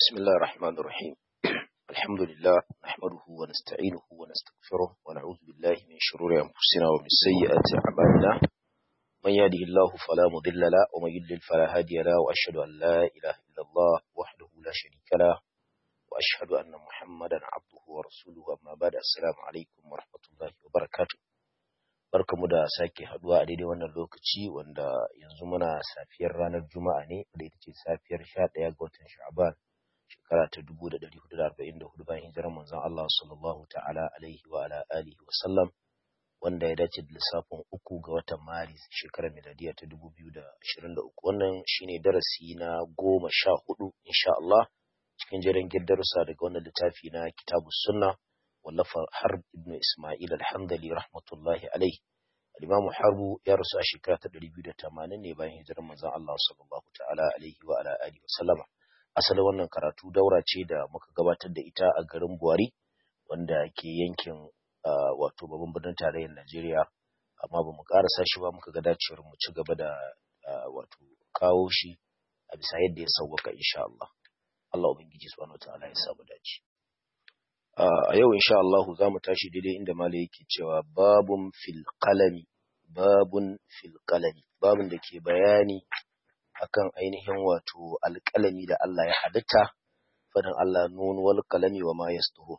بسم الله الرحمن الرحيم الحمد لله نحمده ونستعينه ونستغفره ونعوذ بالله من شرور أنفسنا ومن سيئات أعمالنا من يهده الله فلا مضل له ومن يضلل فلا هادي له وأشهد أن لا إله إلا الله وحده لا شريك له وأشهد أن محمدا عبده ورسوله أما بعد السلام عليكم ورحمة الله وبركاته barkamu da sake haduwa a daidai wannan lokaci wanda yanzu muna safiyar ranar juma'a ne da ita ce safiyar 11 ga watan sha'ban shekara ta 1444 bayan hijirar manzon Allah sallallahu ta'ala alaihi wa ala alihi wa sallam wanda ya dace da lissafin uku ga watan maris shekarar miladiya ta 2023 wannan shine darasi na goma sha hudu insha Allah cikin jerin darussa daga wannan littafi na kitabus sunna wallafa harb ibn isma'il al-hamdali rahmatullahi alaihi al-imamu harbu ya rasu a shekara ta 280 ne bayan hijirar manzon Allah sallallahu ta'ala alaihi wa ala alihi wa sallama asalin wannan karatu daura ce da muka gabatar da ita a garin Buhari wanda ke yankin wato babban birnin tarayyar Najeriya amma ba mu karasa shi ba muka ga dacewar mu ci gaba da wato kawo shi a bisa yadda ya sauwaka insha Allah Allah ubangiji subhanahu wataala ya samu dace a yau insha Allah za mu tashi daidai inda malai yake cewa babun fil qalami babun fil qalami babun da ke bayani akan ainihin wato alƙalami da Allah ya halitta fadin Allah nun wal qalami wa ma yastuhu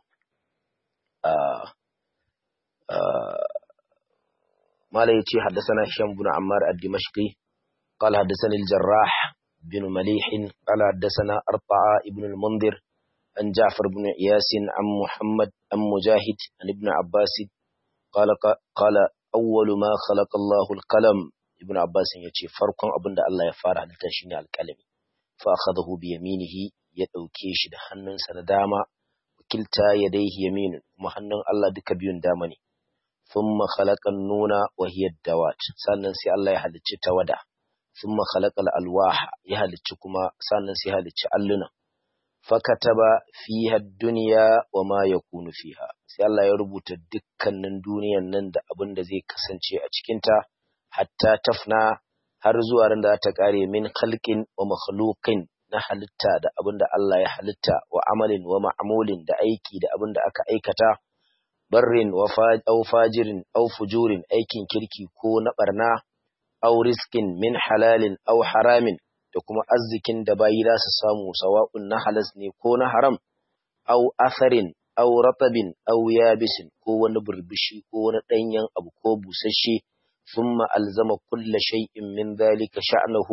mala yace haddathana Hisham ibn Ammar ad-Dimashqi qala haddathani al-Jarrah bin Malih qala haddathana Arta'a ibn al-Mundhir an Ja'far ibn Iyas an Muhammad an Mujahid an ibn Abbas qala qala awwal ma khalaqa Allahu al-qalam ibn Abbas ya ce farkon abin da Allah ya fara halitta shine alƙalami fa akhadahu bi yaminihi ya dauke shi da hannunsa na dama wakilta yadayhi yaminun kuma hannun Allah duka biyun dama ne thumma khalaqa nuna wa hiya dawat sannan sai Allah ya halicci tawada thumma khalaqa alwaha ya halicci kuma sannan sai ya halicci alluna fakataba fiha dunya wa ma yakunu fiha sai Allah ya rubuta dukkanin duniyan nan da abin da zai kasance a cikinta hatta tafna har zuwa ran da ta kare min khalqin wa makhluqin na halitta da abin da Allah ya halitta wa amalin wa ma'mulin da aiki da abin da aka aikata barrin wa au fajirin au fujurin aikin kirki ko na barna au riskin min halalin au haramin da kuma arzikin da bayi za su samu sawa'un na halas ne ko na haram au asarin au ratabin au yabisin ko wani burbushi ko wani ɗanyen abu ko busasshe ثم ألزم كل شيء من ذلك شأنه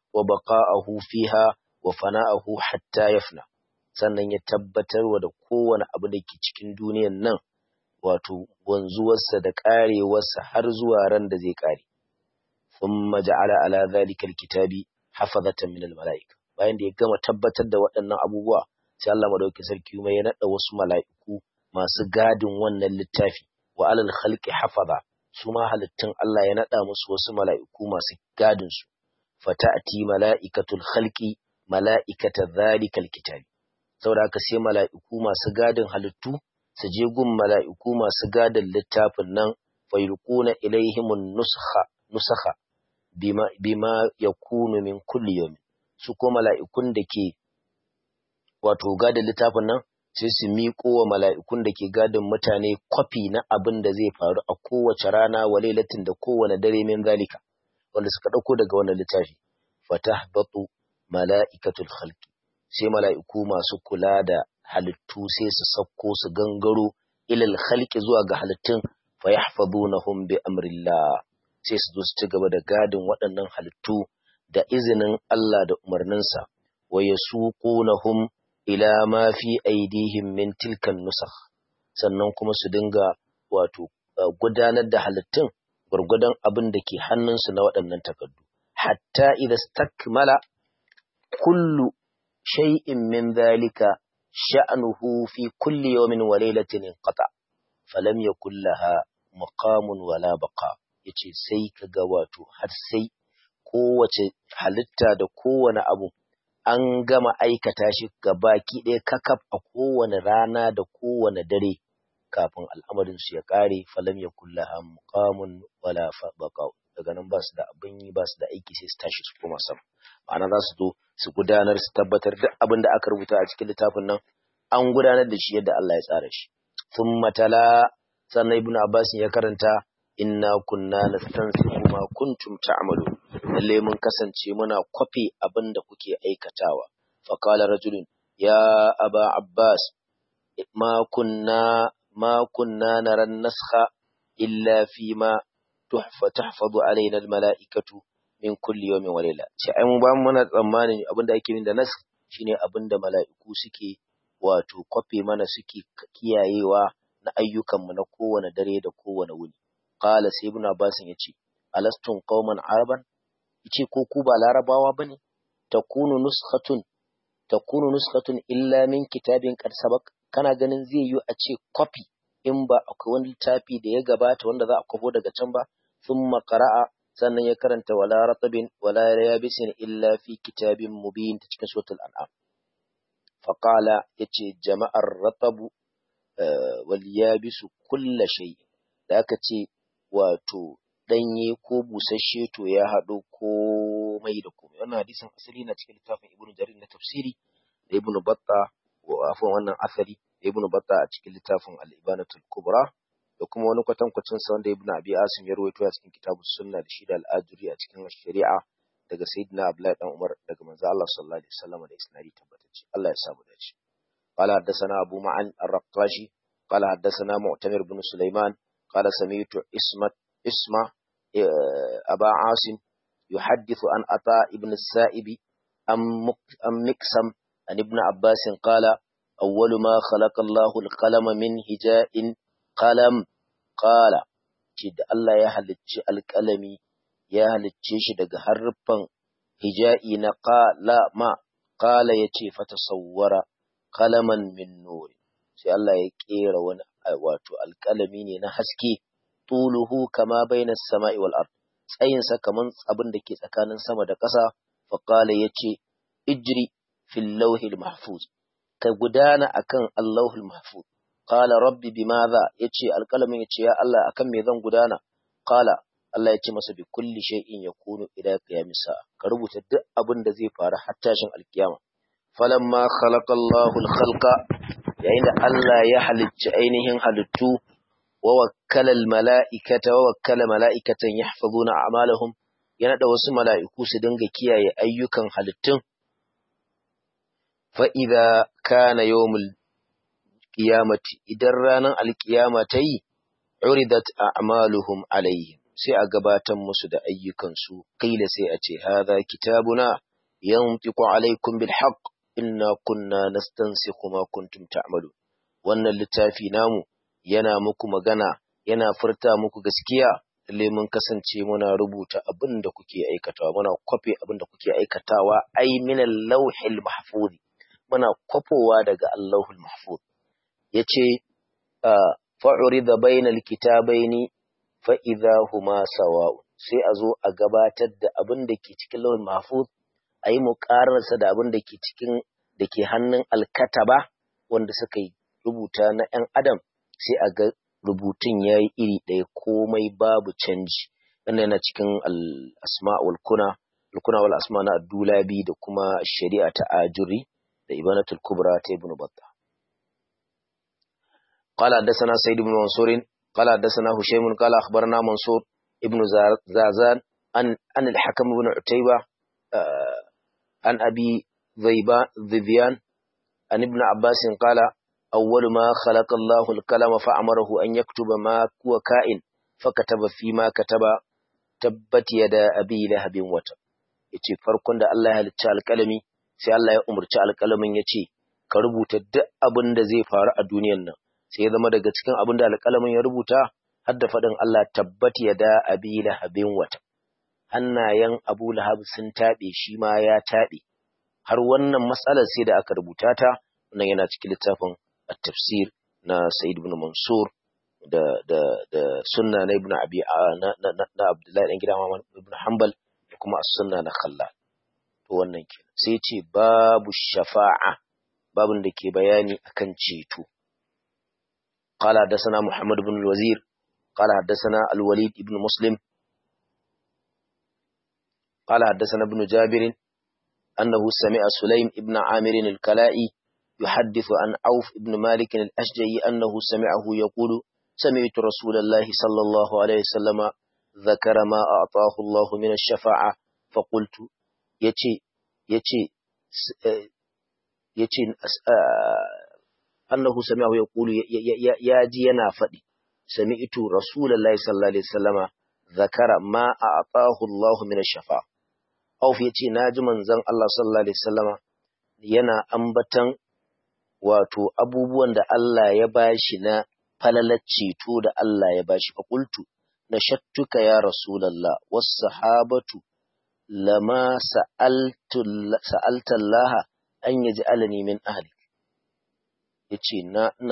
وبقاءه فيها وفناءه حتى يفنى sannan ya tabbatar wa da kowane abu da ke cikin duniyan nan wato wanzuwarsa da ƙarewarsa har zuwa ran da zai ƙare thumma ja'ala ala zalika alkitabi hafazatan min almalaika bayan da ya gama tabbatar da waɗannan abubuwa sai Allah madaukakin sarki kuma ya nada wasu mala'iku masu gadin wannan littafi wa alal khalqi hafaza su ma halittun Allah ya naɗa musu wasu mala'iku masu gadinsu, fata'ati mala'ikatul halki mala'ikata zalikal kitabi. Saboda haka sai mala'iku masu gadin halittu, su je gun mala'iku masu gadin littafin nan, fayyukuna ilaihimun nusaha bima, bima ya kunu min kulli yomi. Su ko mala'ikun da ke wato gadin littafin nan, sai su miƙo wa mala'ikun da ke gadin mutane kwafi na abin da zai faru a kowace rana wa lailatin da kowane dare min zalika wanda suka ɗauko daga wannan littafi fatah batu mala'ikatul khalqi sai mala'iku masu kula da halittu sai su sauko su gangaro ilal khalqi zuwa ga halittun fa yahfazunahum bi amrillah sai su zo su ci gaba da gadin waɗannan halittu da izinin Allah da umarninsa wa yasuqunahum ila ma fi aidihim min tilkan nusakh sannan kuma su dinga wato gudanar da halittun gurgudan abin da ke hannunsu na waɗannan takardu hatta idza stakmala kullu shay'in min dhalika sha'nuhu fi kulli yawmin wa laylatin inqata falam yakul laha maqamun wala baqa yace sai kaga wato har sai kowace halitta da kowane abu an gama aikata shi baki ɗaya kakaf a kowane rana da kowane dare kafin al'amarin su ya ƙare falam ya kullaha muqamun wala baqa daga nan ba su da abin yi ba su da aiki sai su tashi su koma sama ma'ana za su zo su gudanar su tabbatar duk abin da aka rubuta a cikin littafin nan an gudanar da shi yadda Allah ya tsara shi thumma tala sannan ibnu abbas ya karanta inna kunna nastansiku ma kuntum ta'malu lalle mun kasance muna kwafe abin da kuke aikatawa fa qala rajulun ya aba abbas ma kunna ma kunna nara naskha illa fi ma tuhfa tahfazu alaina almalaikatu min kulli yawmin wa layla sai ai mu ba mu mana tsammanin abin da ake yin da nas shine abin da mala'iku suke wato kwafe mana suke kiyayewa na ayyukanmu na kowane dare da kowane wuni qala sai ibn abbas yace alastun qauman araban yace ko ku ba larabawa bane takunu nuskhatun takunu nuskhatun illa min kitabin qad sabaq kana ganin zai yi a ce copy in ba akwai wani littafi da ya gabata wanda za a kwafo daga can ba thumma qara'a sannan ya karanta wala ratabin wala yabisin illa fi kitabin mubin ta cikin suratul an'am faqala yace jama'ar ratabu wal yabisu kulla shay da aka ce wato danye ko busasshe to ya haɗo komai da komai wannan hadisin asali na cikin littafin ibnu jarir na tafsiri da ibnu batta wa afwan wannan asali da ibnu batta a cikin littafin al-ibanatul kubra da kuma wani kwatankwacin sa wanda ibnu abi asim ya rawaito a cikin kitabus sunna da shi da al-ajuri a cikin shari'a daga sayyidina abdullahi dan umar daga manzo Allah sallallahu alaihi wasallam da isnadi tabbatacce Allah ya samu dace قال حدثنا أبو معن الرقاشي قال حدثنا معتمر بن سليمان قال سمعت اسمة اسمة أبا عاصم يحدث عن عطاء بن السائب أم مكسم عن ابن عباس قال أول ما خلق الله القلم من هجاء قلم قال جد الله يهلج القلمي يهلج shi daga harfan hija'i na qala ma qala yace fatasawwara qalaman min nur sai Allah ya kera wani wato alƙalami ne na haske tuluhu kama bainas sama'i wal ard tsayin sa kaman abin da ke tsakanin sama da ƙasa fa qala yace ijri fil lawhil mahfuz ka gudana akan allahul mahfuz qala rabbi bimadha yace alƙalamin yace ya Allah akan me zan gudana qala Allah yace masa bi kulli shay'in yakunu ila qiyamis sa'a ka rubuta duk abin da zai faru har tashin alkiyama falamma khalaqa Allahul khalqa yayin da Allah ya halicci ainihin halittu wa wakkala mala'ikata wa wakkala mala'ikatan yahfazuna a'malahum ya nada wasu mala'iku su dinga kiyaye ayyukan halittun fa idza kana yawmul qiyamati idan ranar alkiyama ta yi uridat a'maluhum alaihim sai a gabatar musu da ayyukan su kila sai a ce hadha kitabuna yantiqu alaikum bil haqq inna kunna nastansikhu ma kuntum ta'malun wannan littafi namu yana muku magana yana furta muku gaskiya lalle mun kasance muna rubuta abin da kuke aikatawa muna kwafe abin da kuke aikatawa ai min al-lawhil mahfuz muna kwafowa daga Allahul mahfuz yace fa'urida bainal kitabaini fa idza huma sawa'un sai a zo a gabatar da abin da ke cikin lawhul mahfuz a yi muƙararsa da abin da ke cikin da ke hannun alkataba wanda suka yi rubuta na ‘yan adam sai a ga rubutun ya yi iri ɗaya komai babu canji wannan yana cikin al'asma walkuna alkuna wal asma na dulabi da kuma shari'a ta ajuri da ibanatul kubra ta ibn batta قال حدثنا سيد بن منصور قال حدثنا هشيم قال أخبرنا منصور ابن زازان عن عن الحكم بن عتيبة عن أبي ذبيان عن ابن عباس قال أول ما خلق الله الكلام فأمره أن يكتب ما هو كائن فكتب فيما كتب تبت يدا أبي لهب وتب yace farkon da Allah ya halicci alƙalami sai Allah ya umarci alƙalamin ya ce ka rubuta duk abin da zai faru a duniyan nan sai ya zama daga cikin abin da alƙalamin ya rubuta har da faɗin Allah tabbat yada abi lahabin wata hannayen Abu Lahab sun taɓe shi ma ya taɓe har wannan matsalar sai da aka rubuta ta wannan yana cikin littafin at-tafsir na Sayyid ibn Mansur da da da sunna na Ibn Abi na na, na Abdullahi dan gidan Muhammad ibn Hanbal da kuma as-sunna na Khallal to wannan kenan sai ce babu shafa'a babun da ke bayani akan ceto قال حدثنا محمد بن الوزير قال حدثنا الوليد بن مسلم قال حدثنا ابن جابر أنه سمع سليم ابن عامر الكلائي يحدث عن عوف ابن مالك الأشجعي أنه سمعه يقول سمعت رسول الله صلى الله عليه وسلم ذكر ما أعطاه الله من الشفاعة فقلت يتي يتي يتي أنه سمعه يقول يا جينا فدي سمعت رسول الله صلى الله عليه وسلم ذكر ما أعطاه الله من الشفاعة Auf ya ce, Na ji manzon Allah sallallahu Alaihi wasallama yana ambatan wato abubuwan da Allah ya bashi na falalar ceto da Allah ya bashi fakultu na shattuka ya Rasulallah wasu sahabatu lama sa'altallaha an ya ji alani min ahli. Ya ce,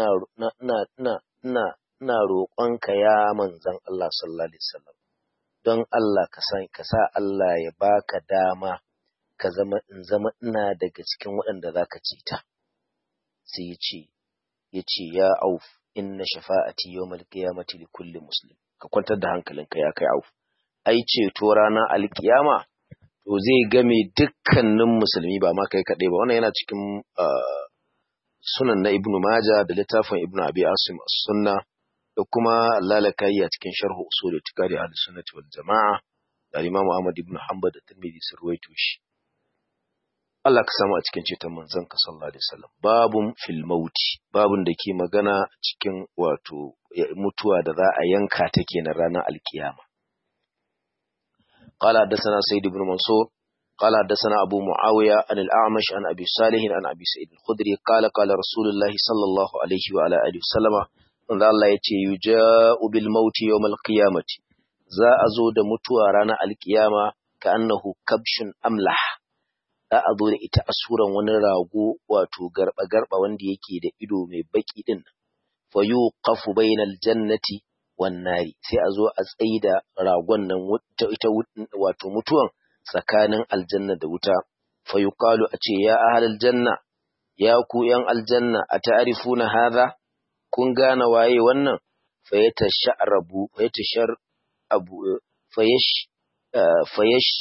Na roƙonka ya manzan Allah sallallahu Alaihi wasallam. don Allah ka san ka sa Allah ya baka dama ka zama in zama ina daga cikin waɗanda zaka ce ta sai ya ce ya ce ya auf inna shafa'ati yawmal qiyamati li kulli muslim ka kwantar da hankalinka ya kai auf ai ceto ranar alkiyama to zai game dukkanin musulmi ba ma kai kaɗai ba wannan yana cikin sunan na ibnu maja da littafin ibnu abi asim as-sunna da kuma lalakayi a cikin sharhu usul itikadi ahli sunnati wal jama'a da Imam Ahmad ibn Hanbal da Tirmidhi sun ruwaito shi Allah ka samu a cikin ceton manzon ka sallallahu alaihi wasallam babun fil mauti babun da ke magana cikin wato mutuwa da za a yanka ta kenan ranar alkiyama قال حدثنا سيد بن منصور قال حدثنا أبو معاوية عن الأعمش عن أبي صالح عن أبي سعيد الخدري قال قال رسول الله صلى الله عليه وعلى آله وسلم wanda Allah ya ce yuja'u bil mauti yawmal qiyamati za a zo da mutuwa ranar alkiyama ka annahu kabshun amlah za a zo da ita a suran wani rago wato garba garba wanda yake da ido mai baki din fa yuqafu bainal jannati wan nari sai a zo a tsaida ragon nan ita wato mutuwan tsakanin aljanna da wuta fa yuqalu a ce ya ahlal janna ya ku yan aljanna a ta'rifuna hadha kun gane waye wannan fayyata sha'rabu fayyata shar abu fayash fayash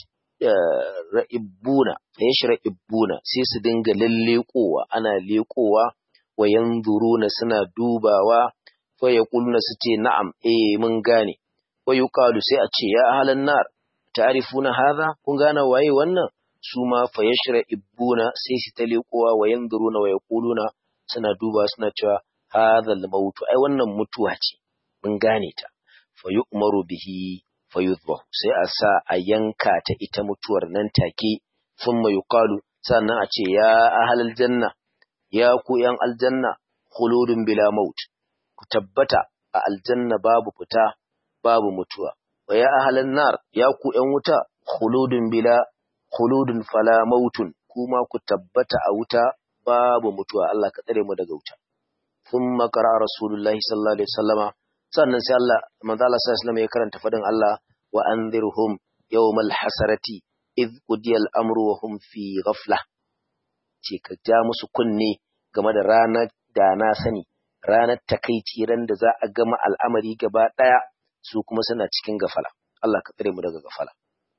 ra'ibuna fayash ra'ibuna sai su dinga lallekowa ana lekowa wa yanzuruna suna dubawa fa yaquluna su ce na'am eh mun gane wa yuqalu sai a ce ya ahlan nar ta'rifuna hadha kun gane waye wannan su ma fayash ra'ibuna sai su ta lekowa wa yanzuruna wa yaquluna suna duba suna cewa hadha al-maut ai wannan mutuwa ce mun gane ta fa yu'maru bihi fa yudhbahu sai a sa a yanka ta ita mutuwar nan take thumma yuqalu sannan a ce ya ahlal janna ya ku yan aljanna khuludun bila maut ku tabbata a aljanna babu fita babu mutuwa wa ya ahlan nar ya ku yan wuta khuludun bila khuludun fala mautun kuma ku tabbata a wuta babu mutuwa Allah ka tsare mu daga wuta ثم قرأ رسول الله صلى الله عليه وسلم sannan sai Allah manzo Allah sallallahu alaihi ya karanta fadin Allah wa anzirhum yawmal hasarati id qudiya al-amru wa hum fi ghafla ce ka ja musu kunne game da ranar da na sani ranar takaici ran da za a gama al'amari gaba daya su kuma suna cikin gafala Allah ka tsare mu daga gafala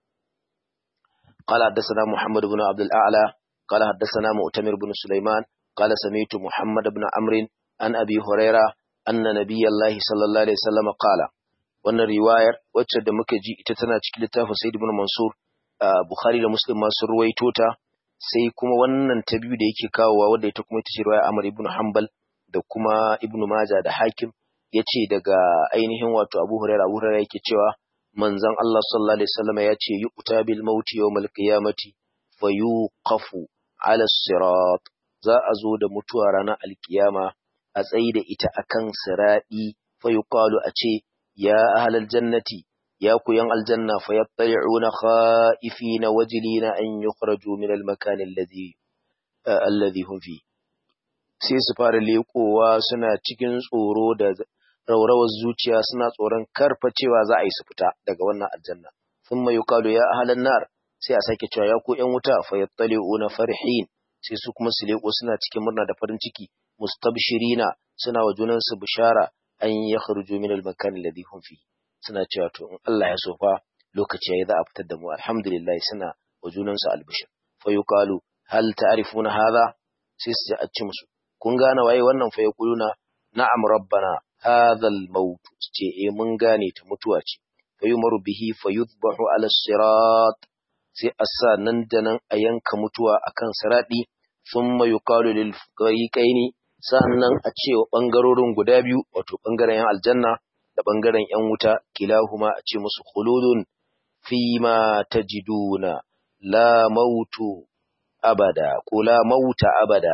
قال حدثنا محمد بن عبد الأعلى قال حدثنا مؤتمر بن سليمان قال سمعت محمد بن عمرو an abi huraira anna nabiyallahi sallallahu alaihi wasallam qala wannan riwayar wacce da muka ji ita tana cikin littafin Sayyid ibn Mansur Bukhari da Muslim ma sun ruwaito ta sai kuma wannan ta biyu da yake kawowa wanda ita kuma ita ce riwaya Amr ibn Hanbal da kuma Ibn Majah da Hakim yace daga ainihin wato Abu Huraira Abu Huraira yake cewa manzon Allah sallallahu alaihi wasallam ya ce yuqta bil mauti yawmal qiyamati fayuqafu ala sirat za a zo da mutuwa ranar alkiyama a tsayi da ita akan siraɗi fa yuqalu a ce ya ahlal jannati ya ku yan aljanna fa yattali'una khaifina wajilina an yukhraju min al-makan alladhi alladhi hum fi sai su fara lekowa suna cikin tsoro da raurawar zuciya suna tsoron karfa cewa za a yi su fita daga wannan aljanna thumma yuqalu ya ahlan nar sai a sake cewa ya ku yan wuta fa yattali'una farihin sai su kuma su leko suna cikin murna da farin ciki mustabshirina suna wa junansu bishara an yakhruju min al-makan alladhi hum fi suna cewa to in Allah ya so fa lokaci yayi za a fitar da mu alhamdulillah suna wa junansu albishir fa yuqalu hal ta'rifuna hadha sai su a ci musu kun gane waye wannan fa yaquluna na'am rabbana hadha al-maut ce eh mun gane ta mutuwa ce fa yumaru bihi fa yudbahu ala sirat sai a sa nan da nan a yanka mutuwa akan siradi thumma yuqalu lil fariqaini sannan a ce wa bangarorin guda biyu wato bangaren yan aljanna da bangaren yan wuta kilahuma a ce musu khuludun fima tajiduna la mautu abada ko la mauta abada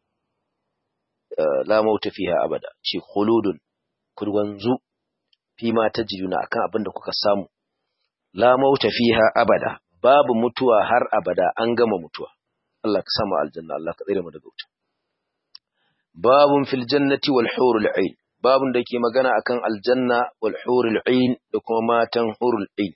la mauta fiha abada ce khuludun kurwanzu fima tajiduna akan abin da kuka samu la mauta fiha abada babu mutuwa har abada an gama mutuwa Allah ka samu aljanna Allah ka tsare mu daga wuta babun fil jannati wal hurul ain babun da ke magana akan aljanna wal hurul ain da kuma matan hurul ain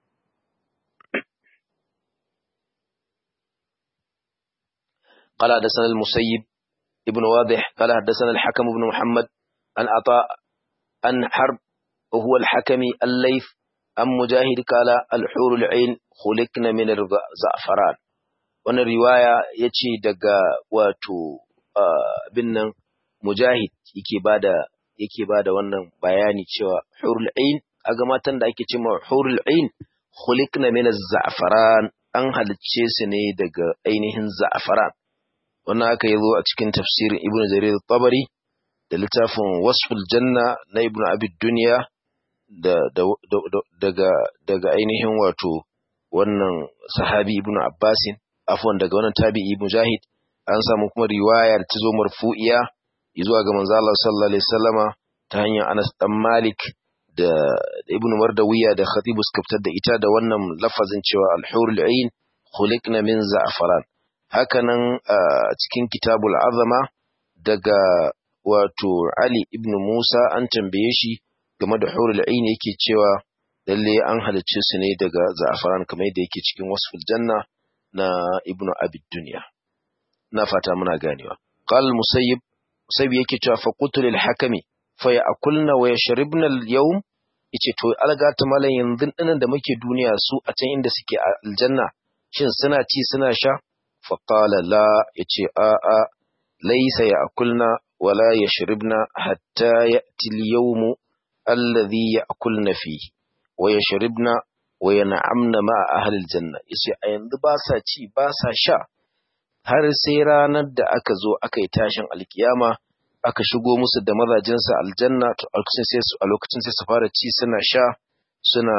قال حدثنا المسيب ابن واضح قال حدثنا الحكم بن محمد عن عطاء عن حرب وهو الحكم الليث عن مجاهد قال الحور العين خلقنا من الزعفران wannan riwaya ya ce daga wato bin nan mujahid yake bada yake bada wannan bayani cewa hurul ain aga matan da ake cewa hurul ain khuliqna min az-za'faran an halicce su ne daga ainihin za'faran wannan aka yazo a cikin tafsirin ibnu jarir tabari da littafin wasful janna na ibnu abi dunya da, daga daga ainihin wato wannan sahabi ibnu abbasin afwan daga wannan tabi'i mujahid an samu kuma riwayar ta zo marfu'iya zuwa ga manzo Allah sallallahu alaihi wasallama ta hanyar Anas dan Malik da, da Ibn Mardawiya da Khatib suka fitar da ita da wannan lafazin cewa al-hurul ain khuliqna min za'faran hakanan a cikin kitabul azama daga wato Ali ibn Musa an tambaye shi game da hurul ain yake cewa lalle an halicce su ne daga za'faran kamar yadda yake cikin wasful janna na ibnu abid dunya na fata muna ganewa qal musayyib musayyib yake cewa fa qutul al hakami fa ya'kulna wa yashribna al yawm yace to alga ta malan yanzu dinan da muke duniya su a can inda suke a aljanna shin suna ci suna sha fa qala la yace a a laysa ya'kulna wala yashribna hatta ya'ti al yawm alladhi ya'kulna fihi wa yashribna wa yan'amna ma ahli aljanna yace a yanzu ba sa ci ba sa sha har sai ranar da aka zo aka yi tashin alkiyama aka shigo musu da mazajinsa aljanna to a lokacin sai su a lokacin sai su fara ci suna sha suna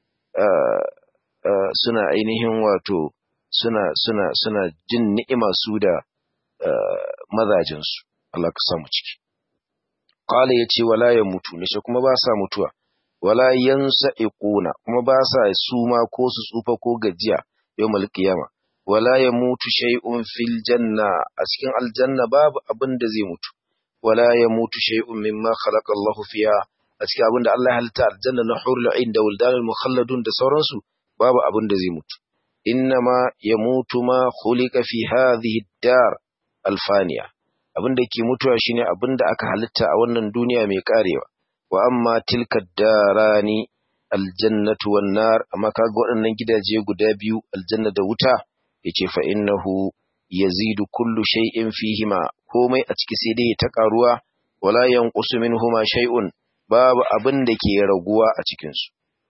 suna ainihin wato suna suna suna jin ni'ima su da mazajinsu Allah ka samu ciki qala yace wala ya mutu ne kuma ba sa mutuwa wala yansa'iquna kuma ba sa suma ko su tsufa ko gajiya yawmal qiyama wala yamutu shay'un fil janna a cikin aljanna babu abin da zai mutu wala yamutu shay'un mimma khalaqa Allah fiha a cikin abin da Allah ya halitta aljanna na hurul ain da wildanul mukhalladun da sauransu babu abin da zai mutu innama yamutu ma khuliqa fi hadhihi ad-dar alfaniya abin da ke mutuwa shine abin da aka halitta a wannan duniya mai karewa wa amma tilka darani aljannatu wan nar amma kaga waɗannan gidaje guda biyu aljanna da wuta yace fa innahu yazidu kullu shay'in fihima komai a ciki sai dai ta karuwa wala yanqusu minhuma shay'un babu abin da ke raguwa a cikin su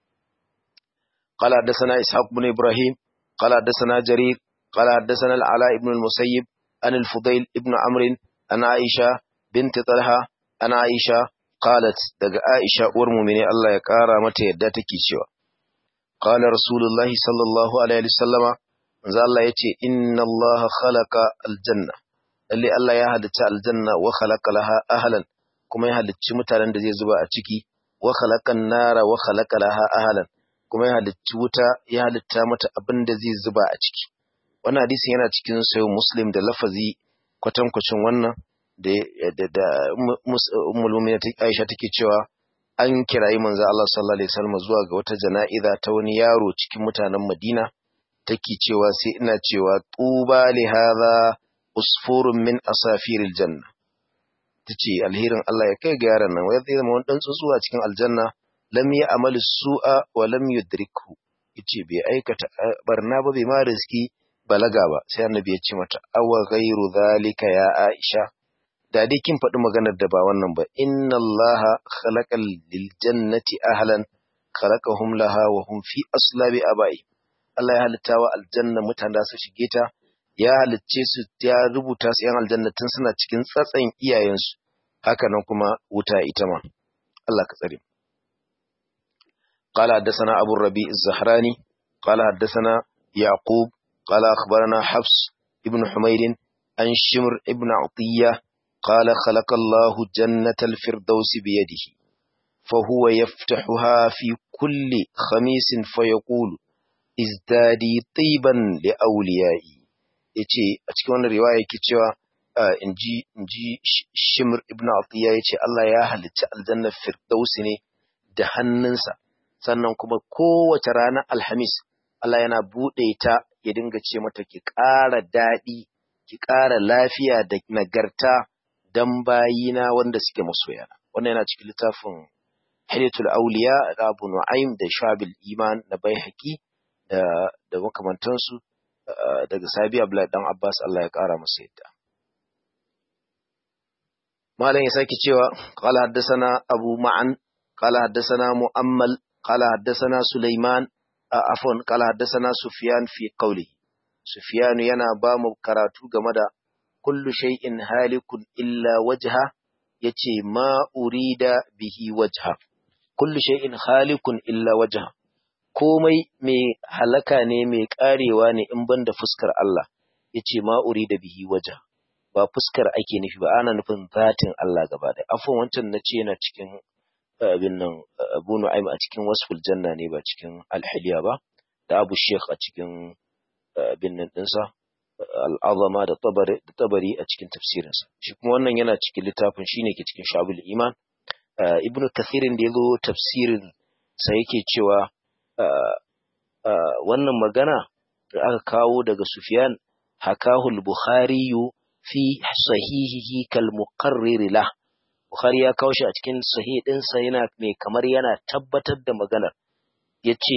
qala hadathana ishaq ibn ibrahim qala hadathana jarir qala hadathana al-ala ibn al-musayyib an al-fudayl ibn amr an aisha bint talha an aisha qalat daga aisha uwar mu'mini Allah ya kara mata yadda take cewa qala rasulullahi sallallahu alaihi wasallama manzo Allah yace inna Allah khalaqa aljanna lalle Allah ya halicci aljanna wa khalaqa laha ahlan kuma ya halicci mutanen da zai zuba a ciki wa khalaqan nara wa khalaqa laha ahlan kuma ya halicci wuta ya halitta mata abin da zai zuba a ciki wannan hadisin yana cikin sayo muslim da lafazi kwatankwacin wannan da da da ummul mu'minin Aisha take cewa an kirayi manzo Allah sallallahu alaihi wasallam zuwa ga wata jana'iza ta wani yaro cikin mutanen Madina take cewa sai ina cewa tuba li hadha usfurun min asafiril janna tace alherin Allah ya kai ga yaron nan wai zai zama wani dan tsuntsu a cikin aljanna lam ya amali su'a wa lam yudrikhu yace bai aikata barna ba bai ma riski balaga ba sai annabi ya ce mata awa ghairu zalika ya Aisha da dai kin faɗi maganar da ba wannan ba inna allaha khalaqal lil jannati ahlan khalaqahum laha wa hum fi aslabi abai Allah ya halitta wa aljanna mutane su shige ta ya halicce su ya rubuta su yan aljanna tun suna cikin tsatsan iyayensu haka nan kuma wuta ita ma Allah ka tsare قال حدثنا أبو الربيع الزهراني قال حدثنا يعقوب قال أخبرنا حفص ابن حمير عن شمر ابن عطية قال خلق الله جنة الفردوس بيده فهو يفتحها في كل خميس فيقول ازدادي طيبا لأوليائي yace a cikin wannan riwaya yake cewa inji inji Shimr ibn Atiya yace Allah ya halicci aljannar Firdausi ne da hannunsa sannan kuma kowace ranar Alhamis Allah yana buɗe ta ya dinga ce mata ki ƙara daɗi ki ƙara lafiya da nagarta dan bayina wanda suke masoyana wannan yana cikin littafin Hidayatul Auliya da Abu Nu'aym da Shabil Iman na Baihaqi da da makamantansu daga Sabi Abdullahi dan Abbas Allah ya ƙara masa yadda Malam ya sake cewa qala haddathana Abu Ma'an qala haddathana Mu'ammal qala haddathana Sulaiman afwan qala haddathana Sufyan fi qawli Sufyan yana ba mu karatu game da kullu shay'in halikun illa wajha yace ma urida bihi wajha kullu shay'in halikun illa wajha komai mai halaka ne mai karewa ne in banda fuskar Allah yace ma urida bihi wajha ba fuskar ake nufi ba ana nufin zatin Allah gaba da afwan wancan nace yana cikin abin nan Abu Nu'aym a cikin wasful janna ne ba cikin al-hilya ba da Abu Sheikh a cikin abin nan dinsa al'azama da tabari a cikin tafsirinsa shi kuma wannan yana cikin littafin shine ke cikin shabul iman ibnu kathirin da ya zo tafsirin sa yake cewa wannan magana da aka kawo daga sufyan hakahu al-bukhari fi sahihihi kal muqarrir lah bukhari ya kawo shi a cikin sahih dinsa yana mai kamar yana tabbatar da maganar yace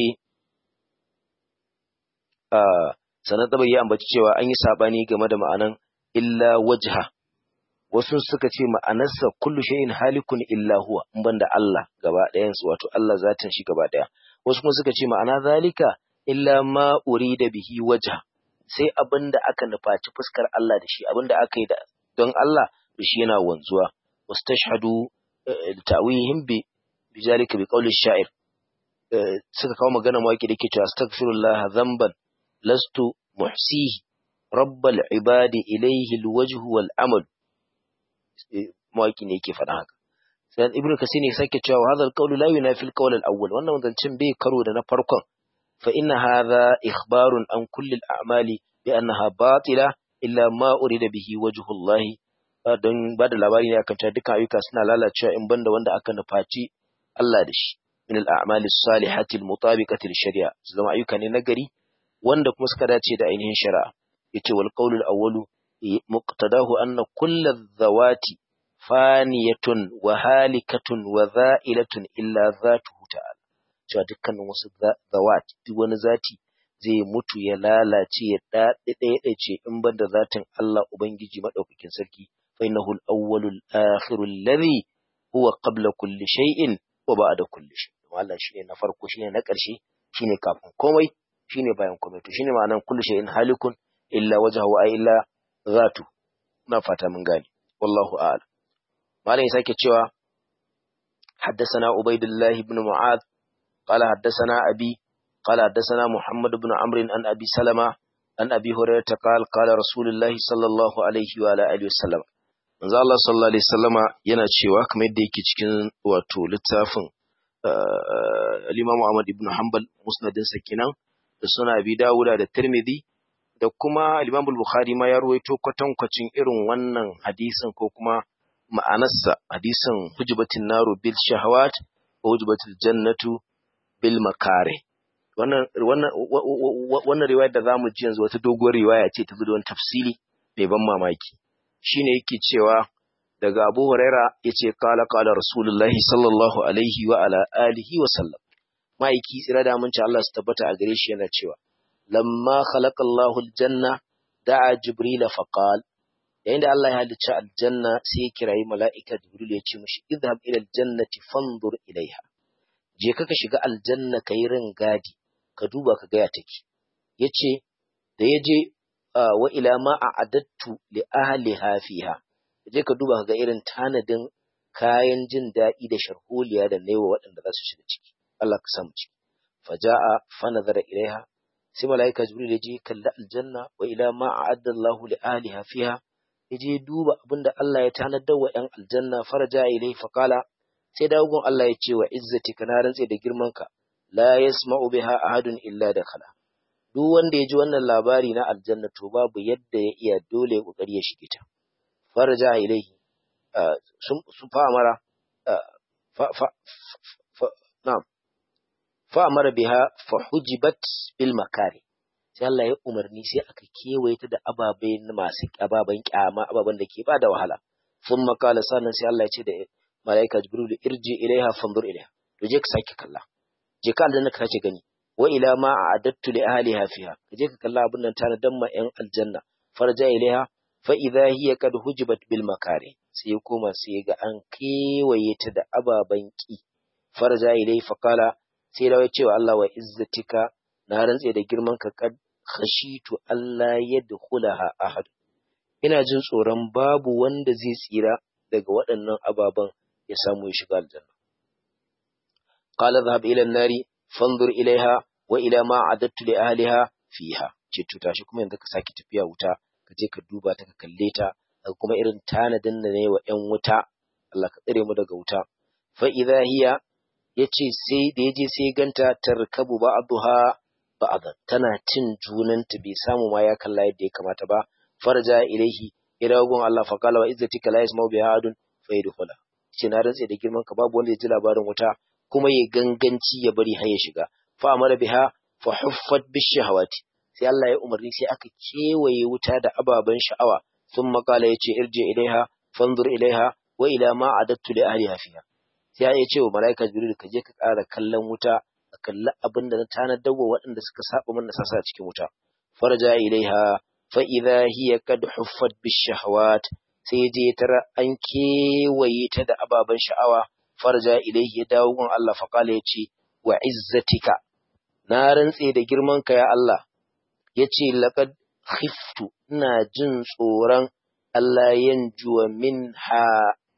sannan da ya ambaci cewa an yi sabani game da ma'anan illa wajha wasu suka ce ma'anarsa kullu shay'in halikun illa huwa in banda Allah gaba ɗayan su wato Allah zatin shi gaba ɗaya wasu kuma suka ce ma'ana zalika illa ma urida bihi wajha sai abinda aka nufaci fuskar Allah da shi abinda aka yi da don Allah da shi yana wanzuwa wastashhadu ta'wihim bi bizalika bi qawli shair suka kawo magana mawaki da ke cewa astaghfirullah dhanban lastu muhsihi rabbal ibadi ilayhi alwajh wal amal mawaki ne yake faɗa haka sai ibnu kasir ne sake cewa hadha alqawl la yunafi alqawl alawwal wannan zancin bai karo da na farkon fa inna hadha ikhbarun an kulli al'amali bi annaha batila illa ma urida bihi wajhu Allah don ba da labari ne akan cewa dukkan ayyuka suna lalacewa in banda wanda aka nufaci Allah da shi min al'amali salihati almutabiqati lishari'a zama ayyuka ne nagari wanda kuma suka dace da ainihin shari'a yace wal qawlul awwalu muqtadahu anna kullu dhawati faniyatun wa halikatun wa za'ilatun illa zatuhu ta'ala cewa dukkanin wasu zawat duk wani zati zai mutu ya lalace ya dade ce in banda zatin Allah ubangiji madaukakin sarki fa innahu al-awwalu al-akhiru alladhi huwa qabla kulli shay'in wa ba'da kulli shay Allah shine na farko shine na ƙarshe shine kafin komai shine bayan komai to shine ma'anan kullu shay'in halikun illa wajhahu ay illa zatu na fata mun gane wallahu a'lam malam sake cewa حدثنا عبيد الله بن معاذ قال حدثنا أبي قال حدثنا محمد بن عمرو عن أبي سلمة عن أبي هريرة قال قال رسول الله صلى الله عليه وعلى آله وسلم manzo Allah sallallahu alaihi wasallama yana cewa kamar yadda yake cikin wato littafin al-Imam Ahmad ibn Hanbal musnadin sa kenan da suna Abi Dawuda da Tirmidhi da kuma al-Imam Bukhari ma ya ruwaito kwatankwacin irin wannan hadisin ko kuma ma'anarsa hadisin hujbatin naru bil shahawat wa hujbatil jannatu bil makare wannan wannan wannan riwayar da zamu ji yanzu wata doguwar riwaya ce ta zo da wani tafsiri mai ban mamaki shine yake cewa daga Abu Huraira yace kala kala Rasulullahi sallallahu alaihi wa ala alihi wa sallam ma'aiki tsira da mun Allah su tabbata a gare shi yana cewa lamma khalaqa Allahu aljanna da'a jibril fa qala yayin da Allah ya halicci aljanna sai ya kirayi mala'ika jibril ya ce mishi idhhab ila aljannati fanzur ilaiha je ka shiga aljanna kai rin gadi ka duba ka ga ya take yace da yaje wa ila ma a'adattu li ahliha fiha je ka duba ka ga irin tanadin kayan jin daɗi da sharholiya da naiwa waɗanda za su shiga ciki Allah ka samu ciki faja'a fa nazara ilaiha sai malaika jibril ya je kalla aljanna wa ila ma a'adda Allahu li ahliha fiha ya je duba abinda Allah ya tanadar wa ‘yan aljanna faraja ilai faƙala sai dawogon Allah ya ce wa izzati ka na rantse da girmanka la yasma'u biha ahadun illa da khala duk wanda ya ji wannan labari na aljanna to babu yadda ya iya dole kokari ya shige ta faraja ilai sun fa amara fa fa na'am fa amara biha fa hujibat bil makari sai Allah ya umarni sai aka kewaye ta da ababai masu ababen kyama ababen da ke ba da wahala sun makala sannan sai Allah ya ce da malaika jibril irji ilaiha fanzur ilaiha to je ka sake kalla je ka aljanna ka sake gani wa ila ma a'adattu li ahliha fiha ka je ka kalla abin nan tana dan ma yan aljanna farja ilaiha fa idha hiya kad hujibat bil makari sai ya koma sai ga an kewaye ta da ababen ki farja ilai fa kala sai ya ce wa Allah wa izzatika na rantse da girman ka kad khashitu Allah yadkhulaha ahad ina jin tsoron babu wanda zai tsira daga waɗannan ababen ya samu ya shiga aljanna qala dhahab ila an-nari fanzur ilaiha wa ila ma adattu li ahliha fiha ce to tashi kuma yanzu ka saki tafiya wuta ka je ka duba ta ka kalle ta kuma irin tanadin da ne wa ƴan wuta Allah ka tsare mu daga wuta fa idha hiya yace sai da yaje sai ganta tarkabu ba'daha ba'da tana cin junanta bai samu ma ya kalla yadda ya kamata ba farja ilaihi ila gun Allah fa qala wa izzatika la yasma'u biha adun fa yadkhula ce na rantse da girman ka babu wanda ya ji labarin wuta kuma ya ganganci ya bari har ya shiga fa amara biha fa huffat bishahawati sai Allah ya umarni sai aka kewaye wuta da ababen sha'awa sun makala yace irje ilaiha fanzur ilaiha wa ila ma adattu li ahliha fiha sai ya ce wa malaika jibril ka je ka ƙara kallon wuta ka kalli abin da na tanadar wa waɗanda suka saba mana sasa cikin wuta farja ilaiha fa idha hiya kad huffat bishahawat sai je tara an kewaye ta da ababen sha'awa farja ilaihi ya dawo gun Allah fa kala yace wa izzatika na rantse da girman ka ya Allah yace laqad khiftu ina jin tsoron Allah yanjuwa minha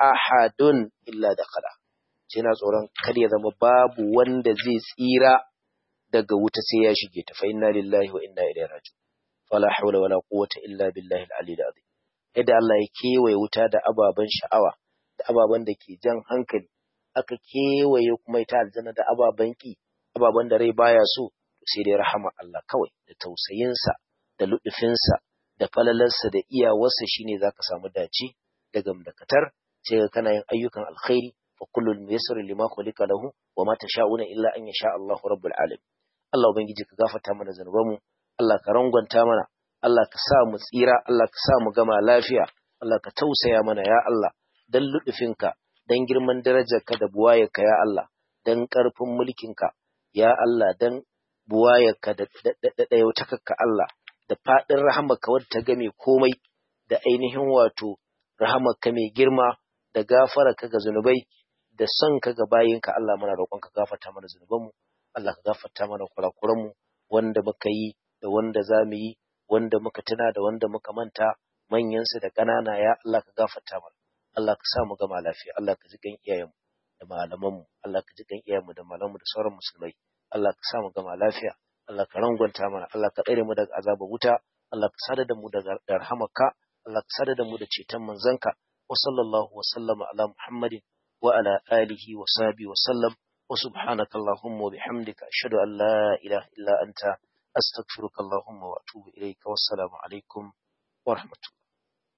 ahadun illa dakhala na tsoron kar ya zama babu wanda zai tsira daga wuta sai ya shige ta fa inna lillahi wa inna ilaihi raji'un fala hawla wala quwwata illa billahi al-ali al-azim yadda Allah ya kewaye wuta da ababen sha'awa da ababen da ke jan hankali aka kewaye kuma ita aljanna da ababen ki ababen da rai baya so sai dai rahama Allah kawai da tausayinsa da luɗufinsa da falalarsa da iyawarsa shine zaka samu dace da gamdakatar sai ka kana yin ayyukan alkhairi fa kullul muyassar lima khuliqa lahu wa ma tasha'una illa an yasha Allahu rabbul alamin Allah ubangiji ka gafarta mana zanubanmu Allah ka rangwanta mana Allah ka sa mu tsira Allah ka sa mu gama lafiya Allah ka tausaya mana ya Allah dan luɗufinka dan girman darajarka da buwayarka ya Allah dan ƙarfin mulkinka ya Allah dan buwayarka da ɗayautakakka Allah da faɗin rahamarka wadda ta game komai da ainihin wato rahamarka mai girma da gafararka ga zunubai da son ka ga bayinka Allah muna roƙon ka gafarta mana zunubanmu Allah ka gafarta mana kurakuranmu wanda muka yi da wanda za mu yi wanda muka tuna da wanda muka manta manyansu da ƙanana ya Allah ka gafarta mana Allah ka sa mu gama lafiya Allah ka ji kan iyayenmu da malamanmu Allah ka ji kan iyayenmu da malamanmu da sauran musulmai Allah ka sa mu gama lafiya Allah ka rangwanta mana Allah ka tsare mu daga azabar wuta Allah ka sada da mu daga rahamarka Allah ka sada da mu da ceton manzanka wa sallallahu wa sallama ala Muhammadin wa ala alihi wa sahbihi wa sallam wa subhanaka allahumma wa bihamdika ashhadu an la ilaha illa anta astaghfiruka allahumma wa atubu ilayka wassalamu alaikum wa rahmatullahi